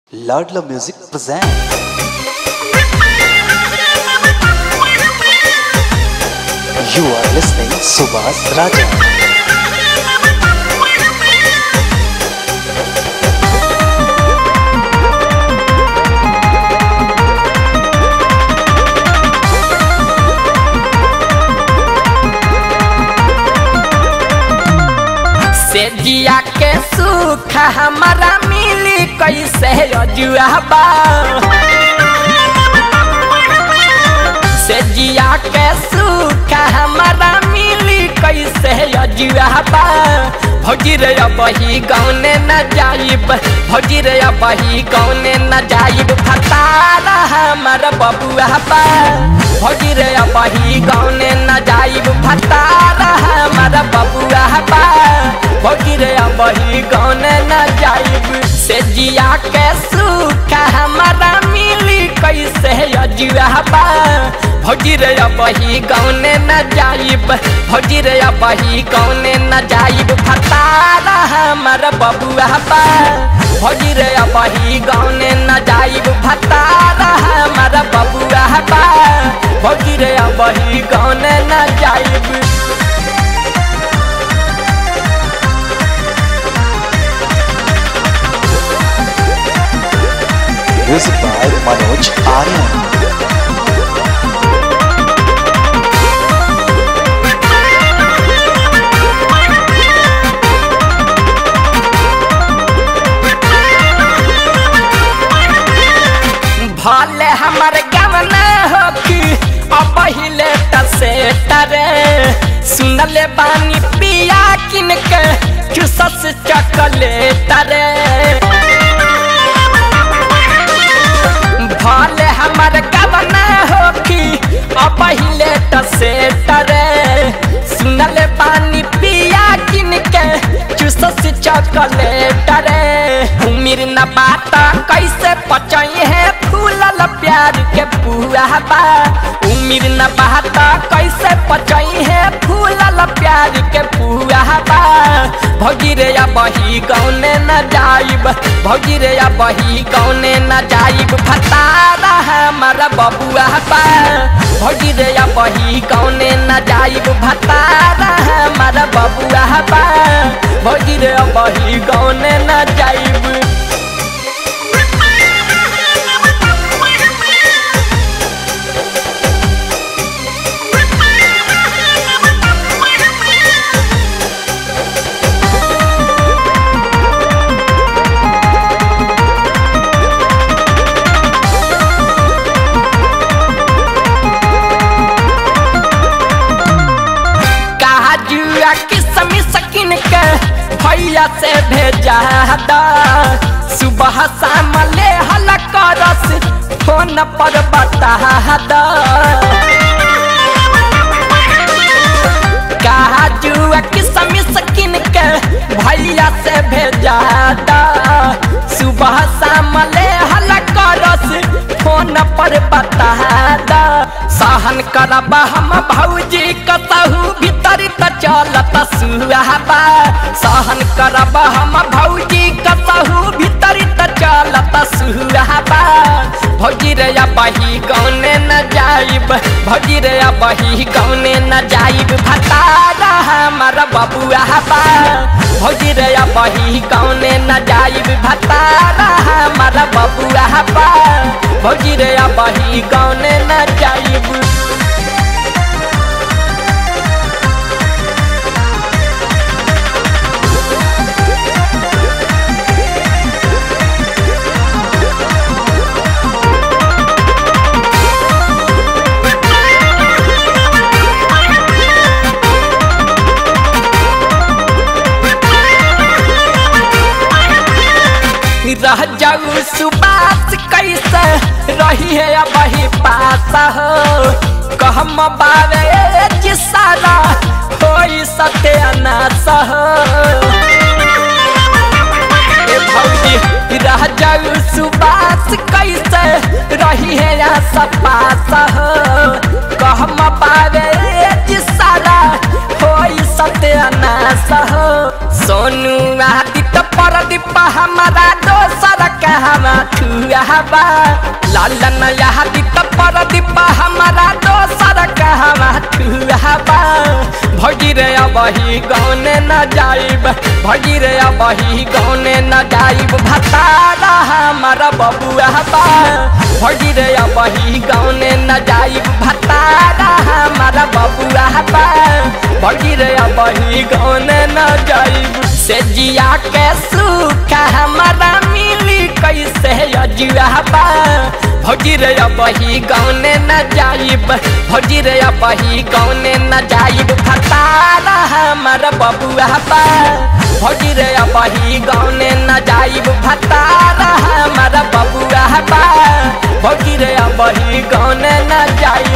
Ladla Music present. You are listening Subhas Raja. से जिया के सुख हमारा मिली कैसे अजुआबा से जिया के सुख हमारा मिली कैसे अजुआबा भौजी रे बही गौने न जाइब भौजी रे बही गौने न जाइब फतारा हमारा बबुआ बा भौजी रे बही गौने न जाइब फतारा हमारा बबुआ बा भौजी रे बही गौने न जाइब से जिया के सुख हमारा मिली कैसे अजुआबा भौजी रे बही गौने न जाइब भौजी रे बही गौने न जाइब फतारा हमारा बबुआ बा भौजी रे बही गौने न जाइब फतारा हमारा बबुआ बा भौजी रे बही गौने न जाइब Music by Manoj Aryan. भले हमर गमना हो कि अब हिले तसे तरे सुनले बानी पिया किन के चुसस चकले तरे भले हमर गमना हो कि अब हिले तसे तरे सुनले बानी पिया किन के चुसस चकले तरे उमिर न बाता कैसे पचई है फूलल प्यार के पुआ बा उमिर न बाता कैसे पचई है फूलल प्यार के पुआ बा भौजी रे या बही गौने न जाइब भौजी रे या बही गौने न जाइब फतारा हमारा बबुआ बा भौजी रे या बही गौने न जाइब फतारा हमारा बबुआ बा भौजी रे या बही गौने न जाइब कहा जुआ किसमी सकिन के भैया से भेजा दा सुबह शाम ले हल करस फोन पर बता दा कहा जुआ किसमी सकिन के भैया से भेजा दा सुबह शाम ले हल करस फोन पर बता दा सहन करब हम भौजी कतहु भीतर त चलत सुहाबा सहन करब हम भौजी कतहु भीतर त चलत सुहाबा भौजी रे बही गौने न जाइब भौजी रे बही गौने न जाइब भतारा हमर बबुआ बा भौजी रे बही गौने न जाइब भतारा हमर बबुआ बा भौजी रे बही गौने न जाइब रह जाऊ सुबास कैसे रही है अब ही पास हो कहम बावे जिसारा कोई सत्यानाश हो ए भौजी रह जाऊ सुबास कैसे रही है आस पास हो कहम बावे जिसारा कोई सत्यानाश हो सोनू आदित्य परदीप हमारा दोसर कह कहवा छुआबा लालन यादी पर दीपा हमारा दोसर कहवा छुआबा भौजी रे अबही गौने न जाइब भौजी रे अबही गौने न जाइब भतारा हमारा बबुआ बा भौजी रे अबही गौने न जाइब भतारा हमारा बबुआ बा भौजी रे अबही गौने न जाइब से जिया के सूखा हमारा मिली कैसे अजुआ बा भौजी रे अबही गौने न जाइब भौजी रे अबही गौने न जाइब भतारा हमारा बबुआ बा भौजी रे अबही गौने न जाइब भतारा हमारा बबुआ बा भौजी रे अबही गौने न जाइब